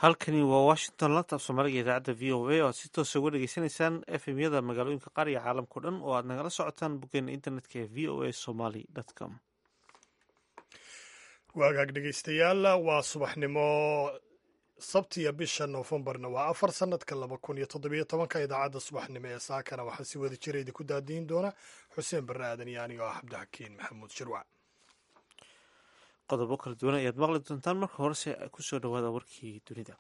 halkani waa washington lanta af soomaaliga idaacadda v o a oo aad si toosa uga dhegeysanaysaan efmyada magaalooyinka qaar iyo caalamkao dhan oo aad nagala socotaan boggeena internetka ee v o a somaly com waagaag dhegaystayaal waa subaxnimo sabtiya bisha noofembarna waa afar sanadka laba kun iyo toddobiyo tobanka idaacadda subaxnimo ee saakana waxaa si wada jira idinku daadiin doona xuseen barre aadan iyo anigo ah cabdixakiin maxamuud shirwac qodobo kala duwan ayaad maqli doontaan marka horese kusoo dhawaada warkii dunida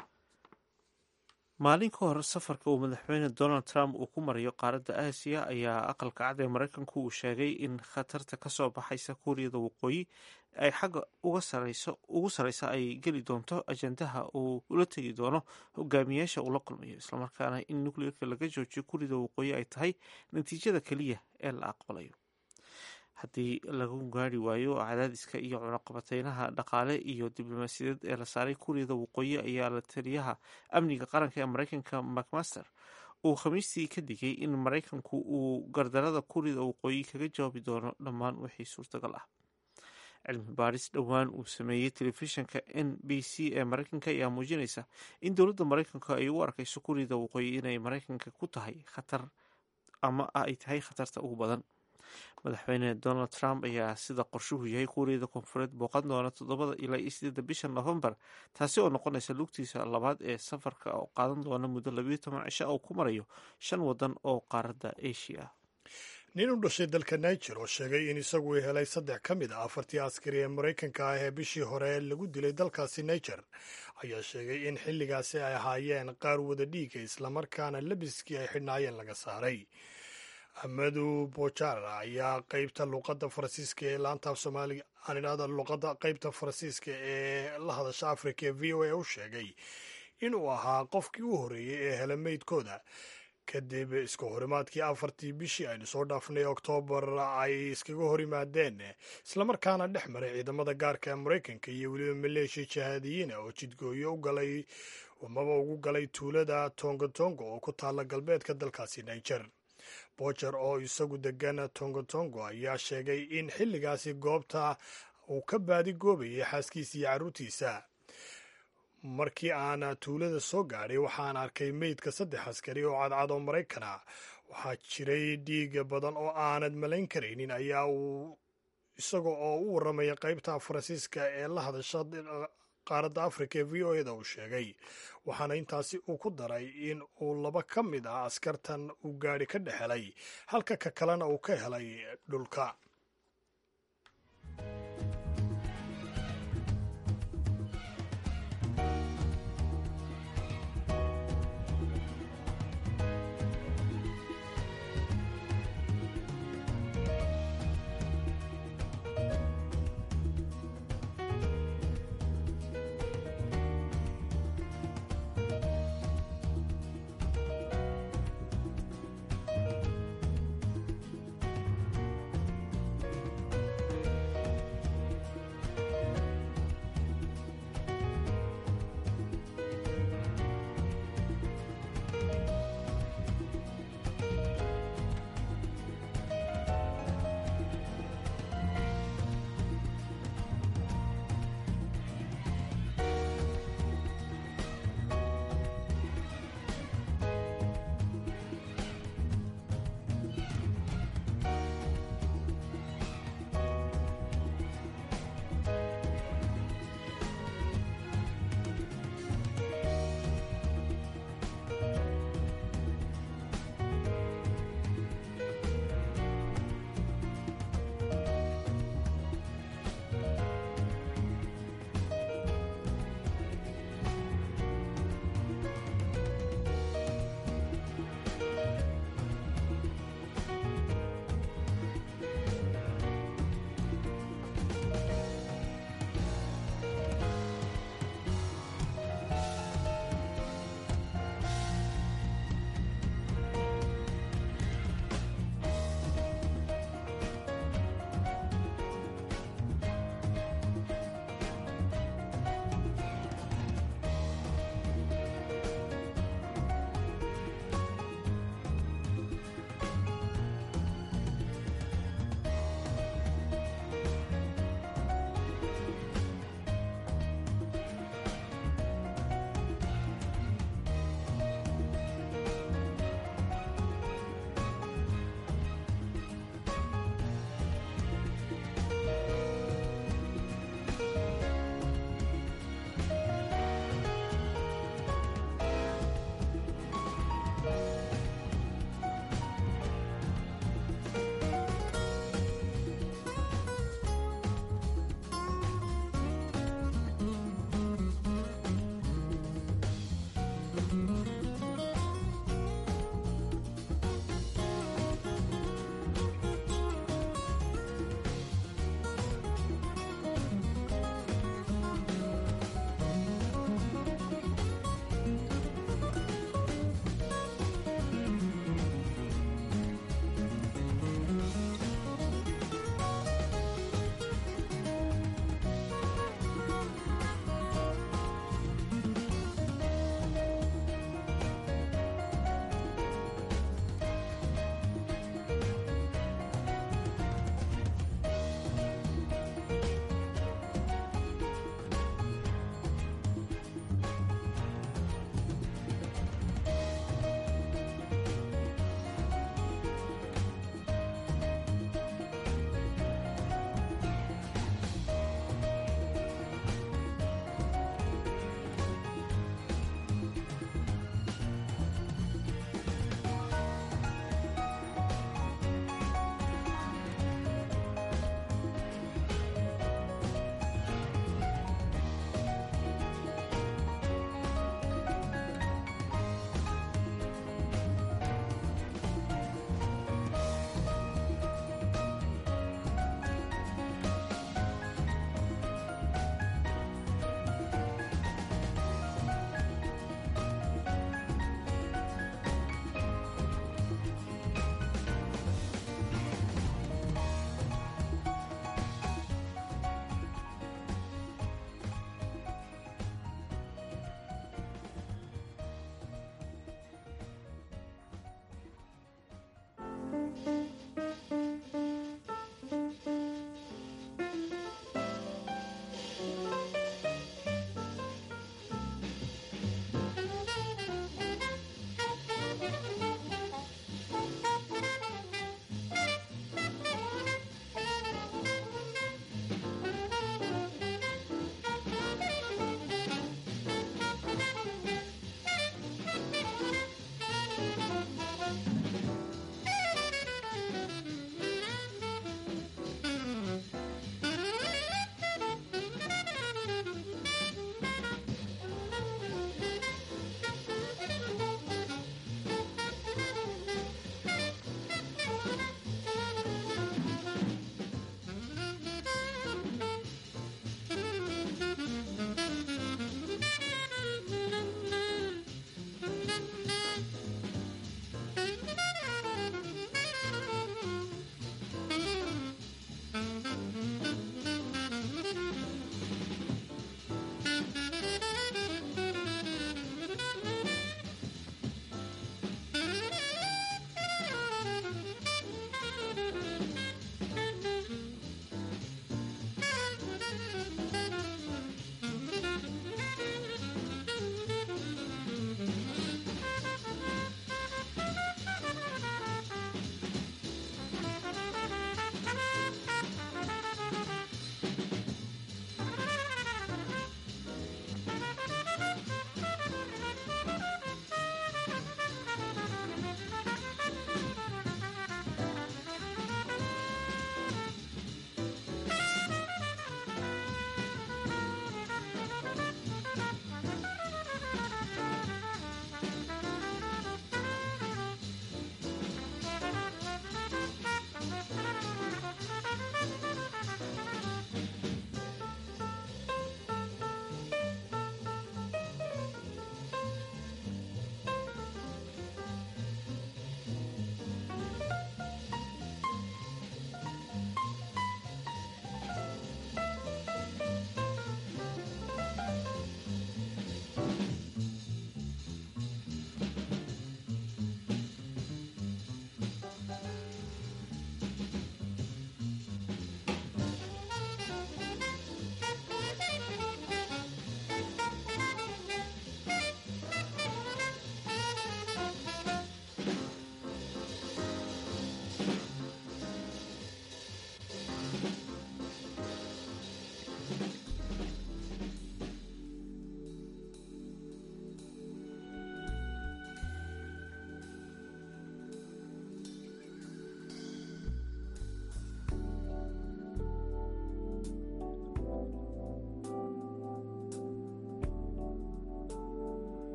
maalin ka hor safarka uu madaxweyne donald trump uu ku marayo qaaradda aasiya ayaa aqalka cad ee maraykanku uu sheegay in khatarta kasoo baxaysa kuuriyada waqooyi ay xagga uga sareyso ugu sareysa ay geli doonto ajandaha uu ula tegi doono hogaamiyaasha uu la kulmayo islamarkaana in nucleerka laga joojiyo kuuriyada waqooyi ay tahay natiijada keliya ee la aqbalayo haddii lagu gaari waayo cadaadiska iyo cunaqabateynaha dhaqaale iyo diblomaasiyadeed ee la saaray kuuriyada waqooyi ayaa la taliyaha amniga qaranka ee maraykanka macmaster uu khamiistii ka digay in maraykanku uu gardarada kuuriyada waqooyi kaga jawaabi doono dhammaan wixii suurtagal ah cilmi baaris dhowaan uu sameeyey telefishinka n b c ee maraykanka ayaa muujinaysa in dowladda maraykanka ay u arkayso kuuriyada waqooyi inay maraykanka ku tahay khatar ama ay tahay khatarta ugu badan madaxweyne donald trump ayaa sida qorshuhu yahay kuuriyada koonfureed booqan doona toddobada ilaa iyo sideedda bisha novembar taasi oo noqonaysa lugtiisa labaad ee safarka oo qaadan doona muddo labiyo toban cisho oo ku marayo shan wadan oo qaaradda asia ah nin u dhashay dalka niger oo sheegay in isagu uu helay saddex ka mid a afartii askari ee maraykanka ah ee bishii hore lagu dilay dalkaasi niger ayaa sheegay in xilligaasi ay ahaayeen qaar wada dhiiga islamarkaana labiskii ay xidhnaayeen laga saaray amadu bojar ayaa qeybta luqadda faransiiska ee laantaaf soomaaliga aan idhahda luqadda qeybta faransiiska ee la hadasha afrika ee v o a u sheegay inuu ahaa qofkii u horreeyey ee hela meydkooda kadib iska horimaadkii afartii bishii aynu soo dhaafnay oktoobar ay iskaga hor yimaadeen islamarkaana dhex maray ciidamada gaarka ee maraykanka iyo weliba maleeshiya jihaadiyiina oo jidgooyo u galay amaba ugu galay tuulada tongotongo oo ku taalla galbeedka dalkaasi niger bojer oo isagu degan tongotongo ayaa sheegay in xilligaasi goobta uu ka baadi goobayay xaaskiisa iyo carruurtiisa markii aan tuulada soo gaadhay waxaan arkay meydka saddex askari oo cadcad oo maraykana waxaa jiray dhiiga badan oo aanad malayn karaynin ayaa uu isaga oo u warramaya qaybta faransiiska ee la hadasha qaaradda afrika ee v o eda uu sheegay waxaana intaasi uu ku daray in uu laba ka mid ah askartan uu gaadhi ka dhex helay halka ka kalena uu ka helay dhulka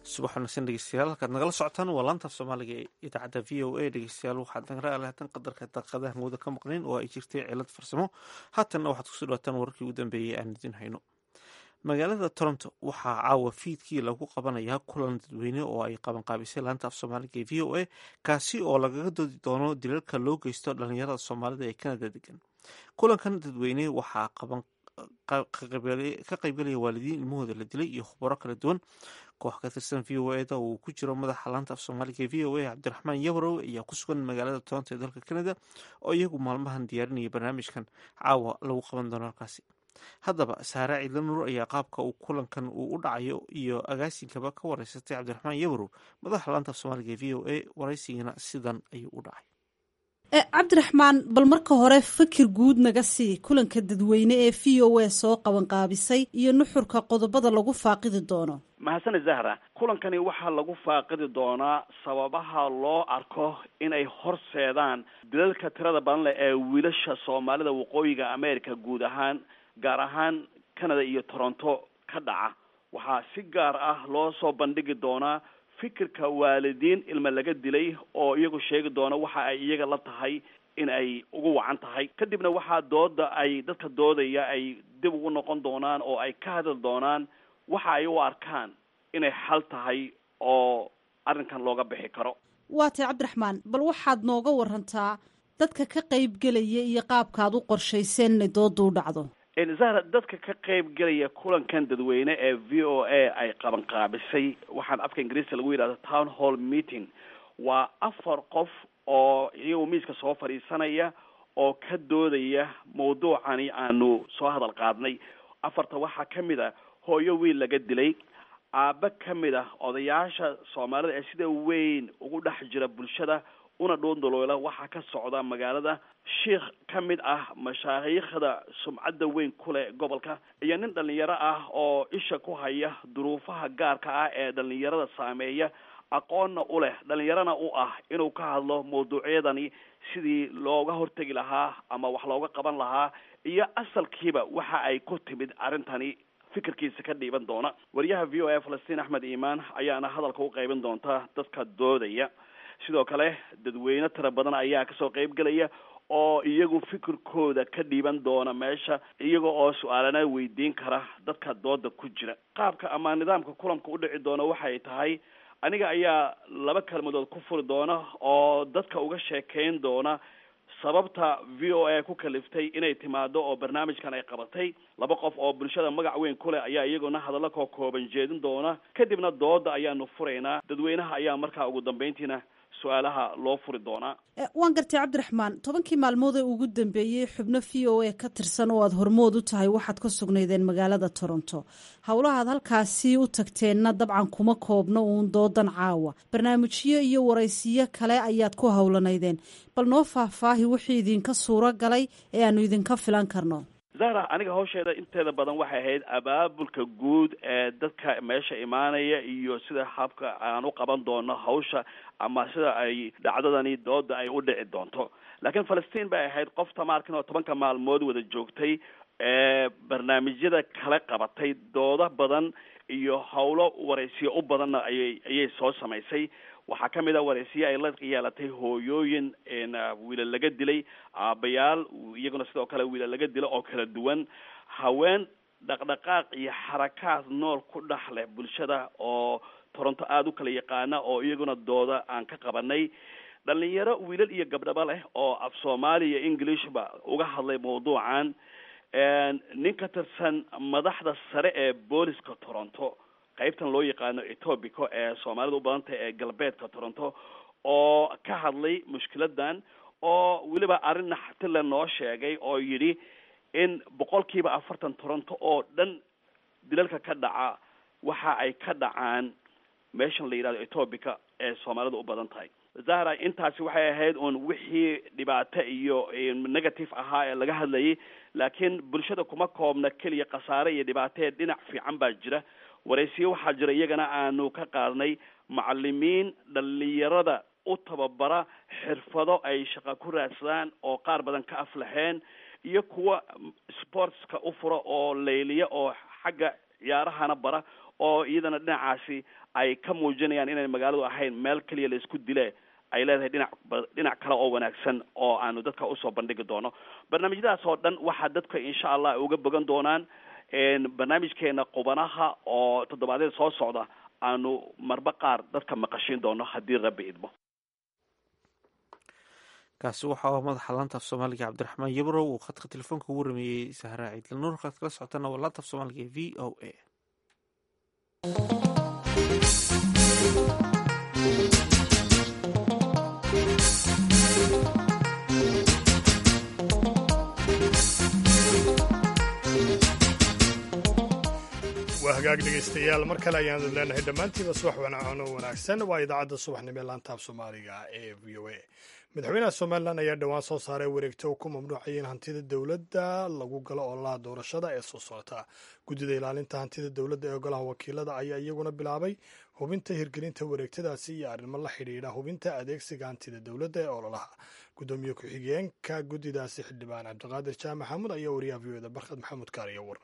subax wanaagsan dhegeystayaal halkaad nagala socotaan waa laantaaf soomaaliga ee idaacadda v o a dhegeystayaal waxaad nagala alahatan qadarka daqiiqadaha mooda ka maqnayn oo ay jirtay cilad farsamo haatanna waxaad kusoo dhawaataan wararkii ugu dambeeyey aan idin hayno magaalada toronto waxaa caawa fiidkii lagu qabanayaa kulan dadweyne oo ay qabanqaabisay laanta af soomaaliga ee v o a kaasi oo lagaga doodi doono dilalka loo geysto dhalinyarada soomaalida ee kanada degan kulankan dadweyne waxaa qaban ka qaybgalaya waalidiin ilmahooda la dilay iyo khubaro kala duwan koox ka tirsan v o eda uu ku jiro madaxa laanta af soomaaliga ee v o a cabdiraxmaan yabarow ayaa ku sugan magaalada toronto ee dalka canada oo iyagu maalmahan diyaarinaya barnaamijkan caawa lagu qaban doono halkaasi haddaba saare ciidla nuur ayaa qaabka uu kulankan uu u dhacayo iyo agaasinkaba ka wareysatay cabdiraxmaan yabarow madaxa laanta af soomaaliga ee v o a waraysigana sidan ayuu u dhacay cabdiraxmaan bal marka hore fikir guud naga sii kulanka dadweyne ee v o a soo qabanqaabisay iyo nuxurka qodobada lagu faaqidi doono mahadsane zahra kulankani waxaa lagu faaqidi doonaa sababaha loo arko inay horseedaan dilalka tirada badan leh ee wiilasha soomaalida waqooyiga america guud ahaan gaar ahaan canada iyo toronto ka dhaca waxaa si gaar ah loo soo bandhigi doonaa fikirka waalidiin ilma laga dilay oo iyagu sheegi doona waxa ay iyaga la tahay in ay ugu wacan tahay kadibna waxaa dooda ay dadka doodaya ay dib ugu noqon doonaan oo ay ka hadli doonaan waxa ay u arkaan inay xal tahay oo arrinkan looga bixi karo waa tay cabdiraxmaan bal waxaad nooga warantaa dadka ka qaybgelaya iyo qaabkaad u qorshayseen inay dooda u dhacdo zahra dadka ka qayb gelaya kulankan dadweyne ee v o a ay qabanqaabisay waxaan afka ingiriiska lagu yidhahdo town hall meeting waa afar qof oo iyagu miiska soo fadhiisanaya oo ka doodaya mawduucani aanu soo hadal qaadnay afarta waxaa ka mid a hooyo wiil laga dilay aabbe ka mid ah odayaasha soomaalida ee sida weyn ugu dhex jira bulshada una dhoondoloola waxaa ka socda magaalada sheikh ka mid ah mashaayiikhda sumcadda weyn ku leh gobolka iyo nin dhalinyaro ah oo isha ku haya duruufaha gaarka ah ee dhalinyarada saameeya aqoonna u leh dhalinyarana u ah inuu ka hadlo mawduucyadani sidii looga hortegi lahaa ama wax looga qaban lahaa iyo asalkiiba waxa ay ku timid arrintani fikirkiisa ka dhiiban doona wariyaha v o a falastiin axmed iimaan ayaana hadalka u qaybin doonta dadka doodaya sidoo kale dadweyne tira badan ayaa kasoo qayb gelaya oo iyagu fikirkooda ka dhiiban doona meesha iyaga oo su-aalana weydiin kara dadka dooda ku jira qaabka ama nidaamka kulanka u dhici doona waxay tahay aniga ayaa laba kelmadood ku furi doona oo dadka uga sheekeyn doona sababta v o a ku kaliftay inay timaado oo barnaamijkan ay qabatay laba qof oo bulshada magac weyn ku leh ayaa iyaguna hadallo koo kooban jeedin doona kadibna dooda ayaanu furaynaa dadweynaha ayaa markaa ugu dambeyntiina su-aalaha loo furi doonaa waan gartay cabdiraxmaan tobankii maalmood ee ugu dambeeyey xubno v o a ka tirsan oo aada hormood u tahay waxaad ka sugnaydeen magaalada toronto howlahaad halkaasi u tagteenna dabcan kuma koobno uun doodan caawa barnaamijyo iyo waraysiyo kale ayaad ku howlanaydeen bal noo faahfaahi wixii idinka suuro galay ee aanu idinka filan karno zahra aniga hawsheeda inteeda badan waxay ahayd abaabulka guud ee dadka meesha imaanaya iyo sida habka aan u qaban doono hawsha ama sida ay dhacdadani dooda ay u dhici doonto laakiin falastiin bay ahayd qof tamaarkin oo tobanka maalmood wada joogtay ee barnaamijyada kala qabatay doodo badan iyo howlo waraysiyo u badanna ayay ayay soo samaysay waxaa ka mid a waraysiye ay la yeelatay hooyooyin wiilal laga dilay aabayaal iyaguna sidoo kale wiilal laga dilo oo kala duwan haween dhaqdhaqaaq iyo xarakaad nool ku dhex leh bulshada oo toronto aada u kala yaqaana oo iyaguna dooda aan ka qabanay dhalinyaro wiilal iyo gabdhaba leh oo af soomaali iyo englishba uga hadlay mawduucan nin ka tirsan madaxda sare ee booliska toronto qaybtan loo yaqaano etobico ee soomaalida u badan tahay ee galbeedka toronto oo ka hadlay mushkiladan oo weliba arrin naxtile noo sheegay oo yidhi in boqolkiiba afartan toronto oo dhan dilalka ka dhaca waxa ay ka dhacaan meeshan la yidhahdo etobica ee soomaalida u badan tahay zahra intaasi waxay ahayd uun wixii dhibaato iyo negative ahaa ee laga hadlayay laakiin bulshada kuma koobna keliya khasaare iyo dhibaatee dhinac fiican baa jira waraysiyo waxaa jira iyagana aanu ka qaadnay macalimiin dhalinyarada u tababara xirfado ay shaqa ku raadsadaan oo qaar badan ka aflaxeen iyo kuwa sportska u fura oo layliya oo xagga ciyaarahana bara oo iyadana dhinacaasi ay ka muujinayaan inay magaaladu ahayn meel keliya la isku dile ay leedahay dhinac dhinac kale oo wanaagsan oo aanu dadka usoo bandhigi doono barnaamijyadaas oo dhan waxaa dadka insha allah uga bogan doonaan barnaamijkeena qubanaha oo toddobaadyada soo socda aanu marba qaar dadka maqashiin doono haddii rabbi idmo kaasi waxa uu madaxa laanta af soomaaliga cabdiraxmaan yabrow uu khadka telefoonka ugu rameeyey sahraa ciidla nuur kaad kala socotana waa laanta af soomaaliga v o a waa hagaag dhegaystayaal mar kale ayaanu leenahay dhammaantiiba subax wanaacano wanaagsan waa idaacadda subaxnimo ee laanta af soomaaliga ee v o a madaxweynaha somalilan ayaa dhowaan soo saaray wareegto uu ku mamnuucayay in hantida dowladda lagu galo ololaha doorashada ee soo socota guddida ilaalinta hantida dowladda ee golaha wakiilada ayaa iyaguna bilaabay hubinta hirgelinta wareegtadaasi iyo arrimo la xidhiidha hubinta adeegsiga hantida dowladda ee ololaha guddoomiye ku-xigeenka guddidaasi xildhibaan cabdiqaadir jaamac xamuud ayaa wariyaha v o da barkad maxamuud kaariyo war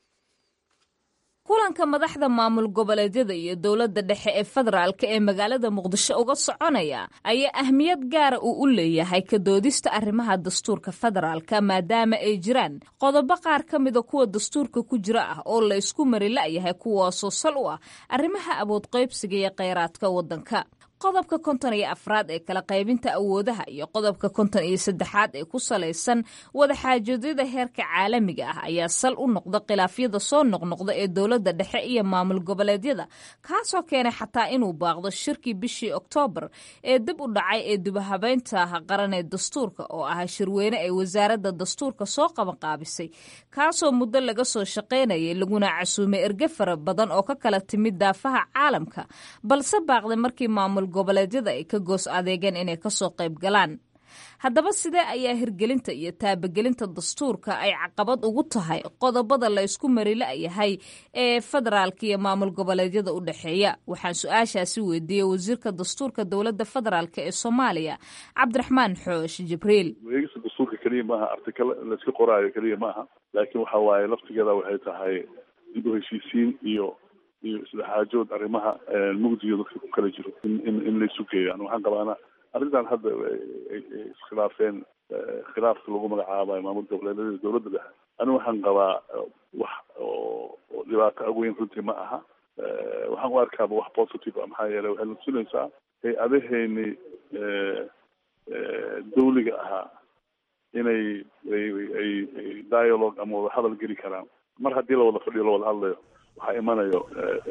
kulanka madaxda maamul goboleedyada iyo dowladda dhexe ee federaalka ee magaalada muqdisho uga soconaya ayaa ahmiyad gaara uu u leeyahay ka doodista arrimaha dastuurka federaalka maadaama ay jiraan qodobo qaar ka mida kuwa dastuurka ku jira ah oo la isku mari la'yahay kuwaasoo sal u ah arrimaha awood qaybsiga iyo kheyraadka waddanka qodobka konton iyo afraad ee kala qaybinta awoodaha iyo qodobka konton iyo saddexaad ee ku salaysan wadaxaajoedyada heerka caalamiga ah ayaa sal u noqda khilaafyada soo noqnoqda ee dowladda dhexe iyo maamul goboleedyada kaasoo keenay xataa inuu baaqdo shirkii bishii oktoobar ee dib u dhacay ee dubahabeynta qaran ee dastuurka oo ah shirweyne ay wasaaradda dastuurka soo qabanqaabisay kaasoo muddo laga soo shaqaynayay laguna casuumay erge fara badan oo ka kala timid daafaha caalamka balse baaqday markii maamul goboleedyada ay ka goos adeegeen inay kasoo qayb galaan haddaba sidee ayaa hirgelinta iyo taabagelinta dastuurka ay caqabad ugu tahay qodobada la ysku mari la'yahay ee federaalka iyo maamul goboleedyada u dhexeeya waxaan su-aashaasi weydiiyey wasiirka dastuurka dowladda federaalk ee soomaaliya cabdiraxmaan xoosh jibriil wareegista dastuurka keliya maaha artikal layska qoraayo keliya maaha laakiin waxa waaye laftigeeda waxay tahay dib u heshiisiin iyo iyo isdhexaajood arrimaha mugdiga dadka ku kala jiro in in in laysu geeyo an waxaan qabaana arrintan hadda iskhilaafeen khilaafka lagu magacaabayo maamul goboleedyada dowladda dhexe ani waxaan qabaa wax oo oo dhibaato aweyn runtii ma aha waxaan u arkaaba wax positive a maxaa yeeley waxay natusinaysaa hay-adaheeni dawliga ahaa inay ay ay dialogue ama wada hadal geli karaan mar haddii la wada fadhiyo la wada hadlayo waxaa imanayo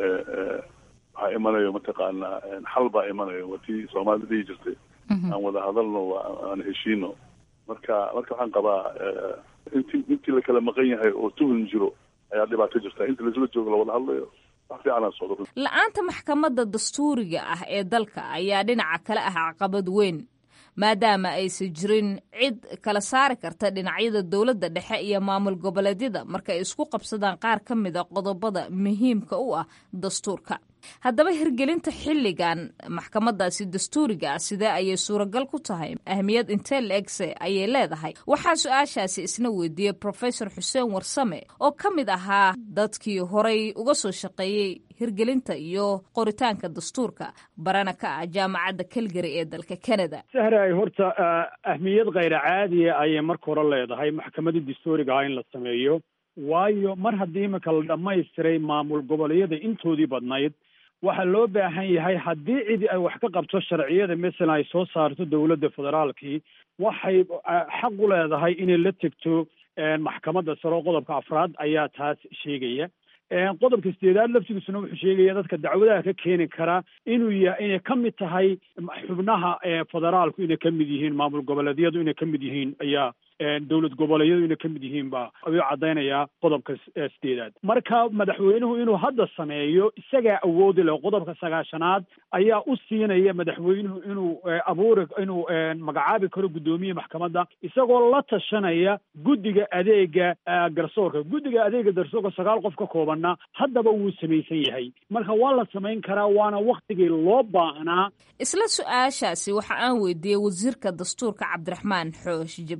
waxaa imanayo mataqaanaa xal baa imanayo waa tii soomaalida dhihi jirtay aan wada hadalno aan heshiino marka marka waxaan qabaa inti intii la kala maqan yahay oo tuhun jiro ayaa dhibaato jirta inta laisla joogo lawada hadlayo wax fiicanaa socdo la-aanta maxkamadda dastuuriga ah ee dalka ayaa dhinaca kale ah caqabad weyn maadaama aysan jirin cid kala saari karta dhinacyada dowladda dhexe iyo maamul goboleedyada marka ay isku qabsadaan qaar ka mida qodobada muhiimka u ah dastuurka haddaba hirgelinta xilligan maxkamadaasi dastuuriga ah sidee ayay suuragal ku tahay ahmiyad intee la-egse ayay leedahay waxaa su-aashaasi isna weydiiyey profesor xuseen warsame oo ka mid ahaa dadkii horay uga soo shaqeeyey hirgelinta iyo qoritaanka dastuurka barana ka ah jaamacadda calgary ee dalka canada sahray horta ahmiyad khayra caadiya ayay marka hore leedahay maxkamadda dastuuriga ah in la sameeyo waayo mar haddii iminka la dhammaystiray maamul goboleedyada intoodii badnayd waxaa loo baahan yahay haddii cidi ay wax ka qabto sharciyada masalan ay soo saarto dowladda federaalkii waxay xaq u leedahay inay la tegto maxkamadda sare oo qodobka afraad ayaa taas sheegaya qodobka sideedaad laftigiisuna wuxuu sheegaya dadka dacwadaha ka keeni kara inuu ya inay ka mid tahay xubnaha federaalku inay ka mid yihiin maamul goboleedyadu inay ka mid yihiin ayaa dowlad goboleedyadu inay ka mid yihiin ba ayuu caddaynayaa qodobka sideedaad marka madaxweynuhu inuu hadda sameeyo isagaa awoodi leh qodobka sagaashanaad ayaa u siinaya madaxweynuhu inuu abuuri inuu magacaabi karo guddoomiye maxkamadda isagoo la tashanaya guddiga adeega garsoorka guddiga adeega garsoorka sagaal qof ka koobanna haddaba wuu samaysan yahay marka waa la samayn karaa waana waktigii loo baahnaa isla su-aashaasi waxa aan weydiiyey wasiirka dastuurka cabdiraxmaan xoosh jibriil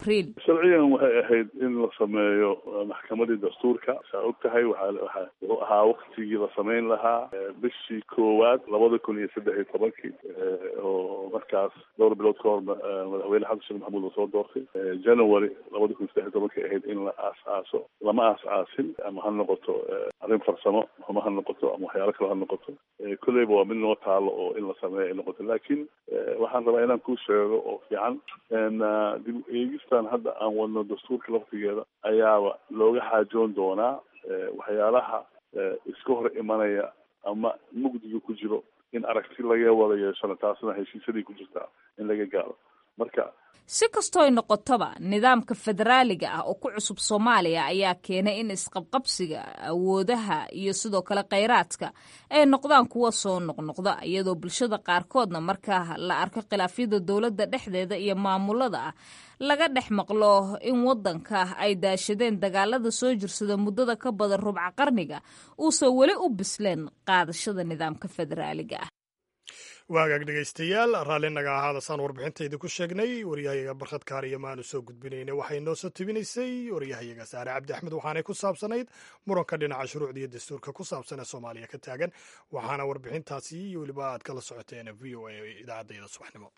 sharciyan waxay ahayd in la sameeyo maxkamadii dastuurka saa og tahay waxaa waxa wuxuu ahaa waktigii la samayn lahaa bishii koowaad labada kun iyo saddex iyo tobankii oo markaas dhowr bilood ka hor madaxweyne xasan sheekh maxamuud la soo doortay january labada kun iyo saddex iyo tobankii ahayd in la aas-aaso lama aas-aasin ama ha noqoto arrin farsamo ama ha noqoto ama waxyaalo kale ha noqoto kolleyba waa mid noo taalo oo in la sameeyo ay noqoto laakiin waxaan rabaa inaan kuu sheego oo fiican dib eegistan hadda aan wadno dastuurka laftigeeda ayaaba looga xaajoon doonaa waxyaalaha iska hor imanaya ama mugdiga ku jiro in aragti laga wada yeeshana taasna heshiisyadii ku jirtaa in laga gaaro marka si kastooy noqotoba nidaamka federaaliga ah oo ku cusub soomaaliya ayaa keenay in isqabqabsiga awoodaha iyo sidoo kale kheyraadka ay noqdaan kuwa soo noqnoqda iyadoo bulshada qaarkoodna marka la arko khilaafyada dowladda dhexdeeda iyo maamulada ah laga dhex maqlo in wadanka ay daashadeen dagaalada soo jirsada muddada ka badan rubca qarniga uusan weli u bisleen qaadashada nidaamka federaaliga ah waagaag dhegaystayaal raalli naga ahaada saan warbixintayda ku sheegnay waryahayaga barkhad kaariyo maanu soo gudbinayna waxay noo soo tebinaysay waryahayaga saare cabdi axmed waxaanay ku saabsanayd muranka dhinaca shuruucda iyo dastuurka ku saabsan ee soomaaliya ka taagan waxaana warbixintaasi iyo weliba aad kala socoteen v o a idaacaddayda subaxnimo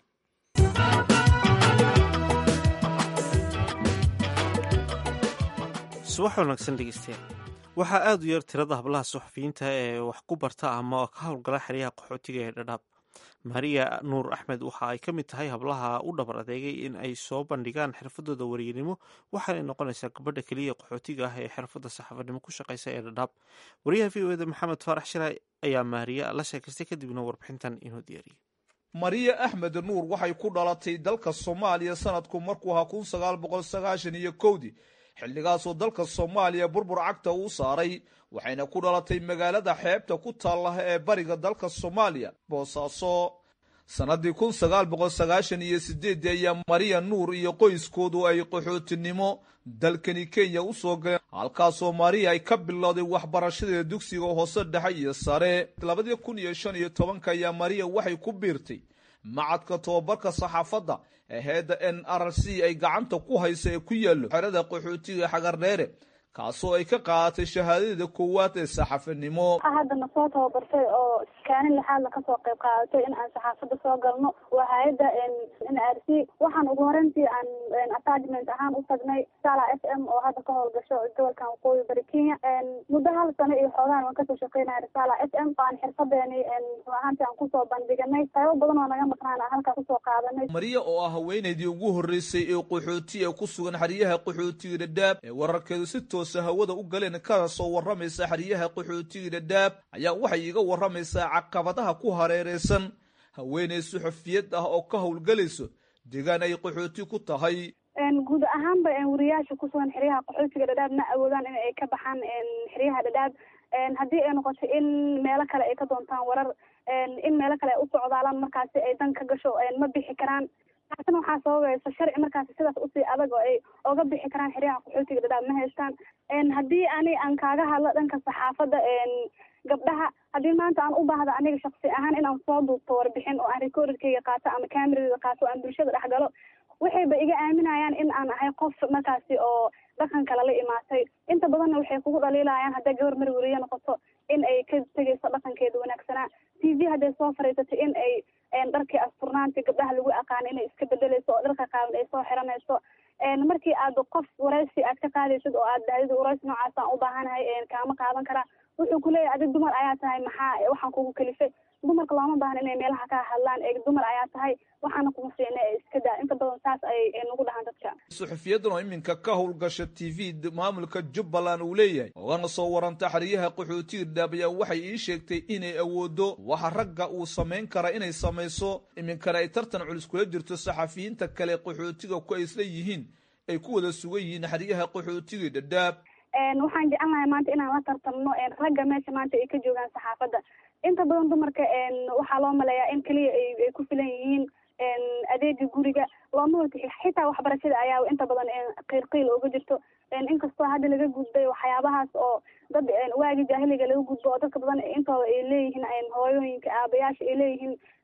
subax wanaagsan dhegeystayaal waxaa aada u yar tirada hablaha suxufiyiinta ee wax ku barta ama ka howlgala xeryaha qaxootiga ee dhadhaab maria nuur axmed waxa ay ka mid tahay hablaha u dhabar adeegay in ay soo bandhigaan xirfadooda waryanimo waxaanay noqonaysaa gabadha keliya qaxootiga ah ee xirfadda saxaafadnimo ku shaqeysa ee dhadhaab wariyaha v o eda maxamed faarax shiray ayaa maariya la sheekaystay kadibna warbixintan inoo diyaariyey mariya axmed nuur waxay ku dhalatay dalka soomaaliya sanadku markuu ahaa kun sagaal boqol sagaashan iyo kowdii xilligaasoo dalka soomaaliya burbur cagta uu saaray waxayna ku dhalatay magaalada xeebta ku taalla ee bariga dalka soomaaliya boosaaso sannadii kun sagaal boqol sagaashan iyo sideeddii ayaa mariya nuur iyo qoyskoodu ay qaxootinimo dalkani kenya u soo galeen halkaasoo mariya ay ka bilowday waxbarashadeeda dugsiga hoose dhexe iyo sare labadii kun iyo shan iyo tobanka ayaa mariya waxay ku biirtay macadka tobabarka saxaafadda ee heedda n r c ay gacanta ku haysa ee ku yaallo xerada qaxootiga xagardheere kaasoo ay ka qaadatay shahaadadeeda koowaad ee saxafinimo haddana soo tababartay oo kaalin lixaadla kasoo qayb qaadatay in aan saxaafadda soo galno waa hay-adda n r c waxaan ugu horeyntii aan attachment ahaan u tagnay sala f m oo hadda ka howlgasho gobolkan waqooyi bari kenya muddo hal sano iyo xoogaan waan kasoo shaqeynaya risala f m aan xirfadeeni ahaantii aan kusoo bandhiganay qaybo badan oo naga maqnaan aan halkaa kusoo qaadanay mariya oo ah haweenaydii ugu horreysay ee qaxooti ee ku sugan xeryaha qaxootiga dhadhaab ee wararkeedu si toosa hawada u galeen kana soo warramaysa xeryaha qaxootiga dhadhaab ayaa waxay iga warramaysaa caqabadaha ku hareereysan haweeney suxufiyad ah oo ka howlgelayso deegaan ay qaxooti ku tahay guud ahaanba wariyaasha kusugan xeryaha qaxootiga dhadhaab ma awoodaan in ay ka baxaan xeryaha dhadhaab haddii ay noqoto in meelo kale ay ka doontaan warar in meelo kale ay u socdaalaan markaasi ay dan ka gasho ma bixi karaan taasina waxaa sababaysa sharci markaasi sidaas usii adag oo ay oga bixi karaan xeryaha qaxootiga dhadhaab ma haystaan haddii ani aan kaaga hadlo dhanka saxaafadda gabdhaha haddii maanta aan u baahda aniga shaksi ahaan inaan soo duubto warbixin oo aan recorderkeyga qaato ama cameradeeda qaato o aan bulshada dhex galo waxayba iga aaminayaan in aan ahay qof markaasi oo dhaqan kale la imaatay inta badanna waxay kugu dhaliilayaan hadday gabar mar weriye noqoto in ay ka tegayso dhaqankeeda wanaagsanaa t v hadday soo fariisato in ay dharkii asturnaantii gabdhaha lagu aqaano inay iska bedeleyso oo dharka qaaban ay soo xiranayso markii aad qof waraysi aad ka qaadaysid oo aad dahdid waraysi noocaas aan u baahanahay kaama qaadan karaa wuxuu kuleeyahy adig dumar ayaa tahay maxaa waxaan kugu kalifay dumarka looma baahna inay meelaha ka hadlaan ee dumar ayaa tahay waxaana kuma fiicna ee iska daa inta badan saas ay nagu dhahaan dadka suxufiyadan oo iminka ka howlgasha t v maamulka jubbaland uu leeyahay ogana soo waranta xeryaha qaxootiga dhadhaab ayaa waxay ii sheegtay inay awoodo waxa ragga uu samayn kara inay samayso iminkana ay tartan culus kula jirto saxafiyiinta kale qaxootiga ku ay isla yihiin ay ku wada sugan yihiin xeryaha qaxootiga dhadhaab waxaan jecelnahay maanta inaan la tartamno ragga meesha maanta ay ka joogaan saxaafadda inta badan dumarka waxaa loo maleeyaa in keliya ay ku filan yihiin adeega guriga looma wata xitaa waxbarashada ayaa inta badan qiil qiil uga jirto inkastoo hadda laga gudbay waxyaabahaas oo dad waagi jaahiliga laga gudbo oo dadka badan intooda ay leeyihiin hooyooyinka aabayaasha ay leeyihiin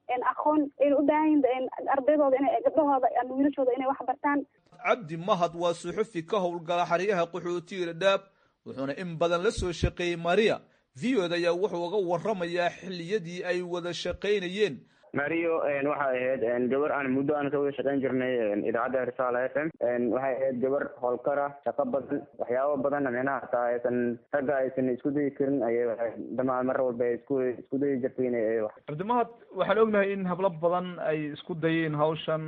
aqoon ayna u baahan yihin ardaydooda ina gabdhahooda ama wiilashooda inay wax bartaan cabdi mahad waa suxufi ka howlgala xeryaha qaxootiga dhadhaab wuxuuna in badan la soo shaqeeyey maria v o d ayaa wuxuu uga waramayaa xilliyadii ay wada shaqaynayeen mario waxay ahayd gabar aan muddo aan ka wada shaqayn jirnay idaacadda risaala f m waxay ahayd gabar howlkara shaqo badan waxyaabo badan micnaha hataa aysan ragga aysan isku dayi karin ayay dama mar walba ay isku isku dayi jirtay inay cabdimahad waxaan ognahay in hablo badan ay isku dayeen hawshan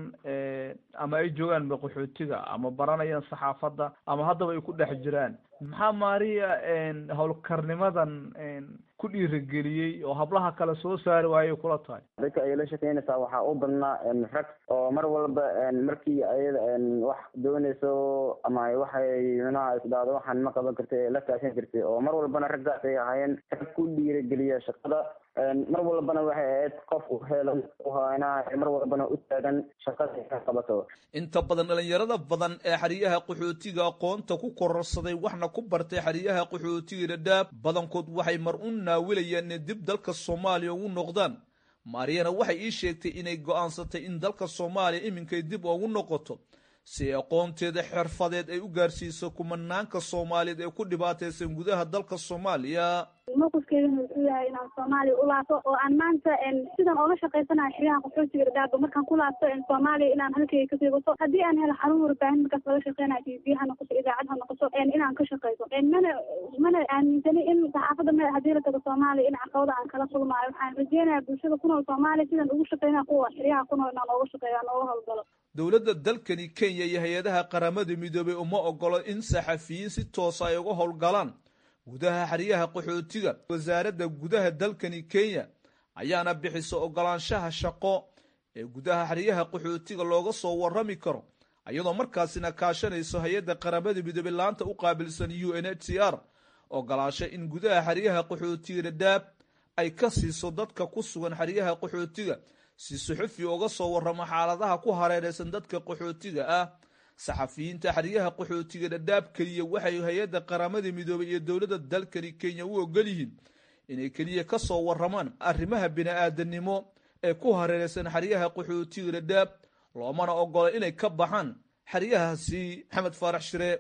ama ay joogaan qaxootiga ama baranayaan saxaafadda ama haddaba ay ku dhex jiraan maxaa maria howlkarnimadan ku dhiirageliyey oo hablaha kale soo saari waayay kula tahay dadka ay la shaqeynaysaa waxaa u badnaa rag oo mar walba markii ayada wax doonayso ama waxay micnaha isdhaado waxaan ma qaban kartay ee la kaashan jirtay oo mar walbana raggaas ay ahaayeen rag ku dhiirageliya shaqada mar walbana waxay ahayd qof u heelan uhaanaa mar walbana u taagan shaqada ka qabato inta badan dhalinyarada badan ee xeryaha qaxootiga aqoonta ku kororsaday waxna ku bartay xeryaha qaxootiga dhadhaab badankood waxay mar u naawilayaan inay dib dalka soomaaliya ugu noqdaan maariyana waxay ii sheegtay inay go'aansatay in dalka soomaaliya iminkay dib ugu noqoto si ay aqoonteeda xirfadeed ay u gaarsiiso kumanaanka soomaaliyeed ee ku dhibaataysan gudaha dalka soomaaliya mowqifkeedana wuxuu yahay inaan soomaaliya u laabto oo aan maanta sidan ooga shaqaysanayo xeryaha qaxootiga dhadhaaba markaan ku laabto soomaaliya inaan halkeyga kasii wato haddii aan helo xarun warbaahin markaas laga shaqeynayo t v ha noqoto idaacad ha noqoto inaan ka shaqeyso mana mana aaminsani in saxaafadda me haddii la tago soomaaliya in caqabada aan kala kulmaayo waxaan rajeynayaa bulshada ku nool soomaaliya sidan ugu shaqeynaya kuwa xeryaha ku nool inaan ooga shaqeeyo aan ooga howlgalo dowladda dalkani kenya iyo hay-adaha qaramada midoobay uma ogolo in saxafiyiin si toosa ay uga howlgalaan gudaha xeryaha qaxootiga wasaaradda gudaha dalkani kenya ayaana bixisa ogolaanshaha shaqo ee gudaha xeryaha qaxootiga looga soo warrami karo iyadoo markaasina kaashanayso hay-adda qaramada midoobey laanta u qaabilsan u n h c r ogolaansho in gudaha xeryaha qaxootiga dhadhaab ay ka siiso dadka ku sugan xeryaha qaxootiga si suxufi uga soo warramo xaaladaha ku hareeraysan dadka qaxootiga ah saxafiyiinta xeryaha qaxootiga dhadhaab keliya waxay hay-adda qaramada midoobay iyo dowladda dalkani kenya u ogol yihiin inay keliya ka soo warramaan arrimaha bini-aadanimo ee ku hareeraysan xeryaha qaxootiga dhadhaab loomana ogola inay ka baxaan xeryahaasi maxamed faarax shire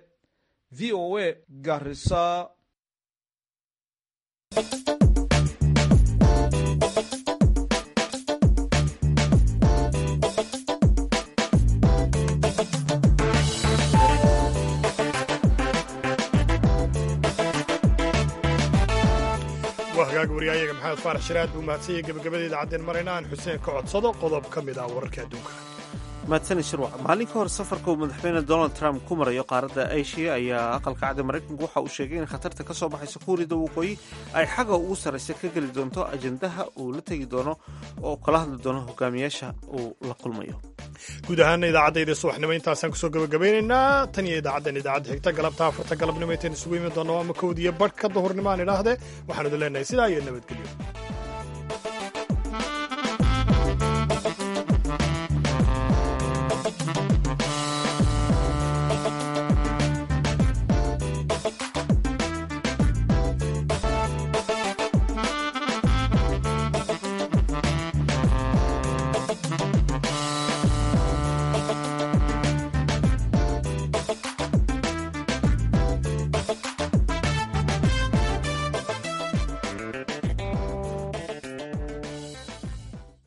v o a garisa waa hagaag wariyaayaga maxamed faarax shiraad buu mahadsanyay gebagabada idacaddeen marayna aan xuseen ka codsado qodob ka mid ah wararka adduunka maadsani shirwac maalin ka hor safarka uu madaxweyne donald trump ku marayo qaaradda asia ayaa aqalka cadda maraykanku waxa uu sheegay in khatarta ka soo baxaysa kuuriyada waqooyi ay xagga ugu sarraysa ka geli doonto ajendaha uu la tegi doono oo kala hadli doono hogaamiyaasha uu la kulmayo guud ahaana idaacadayda subaxnimo intaasaan kusoo gabagabaynaynaa tan iyo idaacaddan idaacadda xigta galabta afarta galabnimo intayn isugu imi doonno ama kowd iyo badh ka duhurnimo aan idhaahdee waxaan idin leenahay sidaa iyo nabadgelyo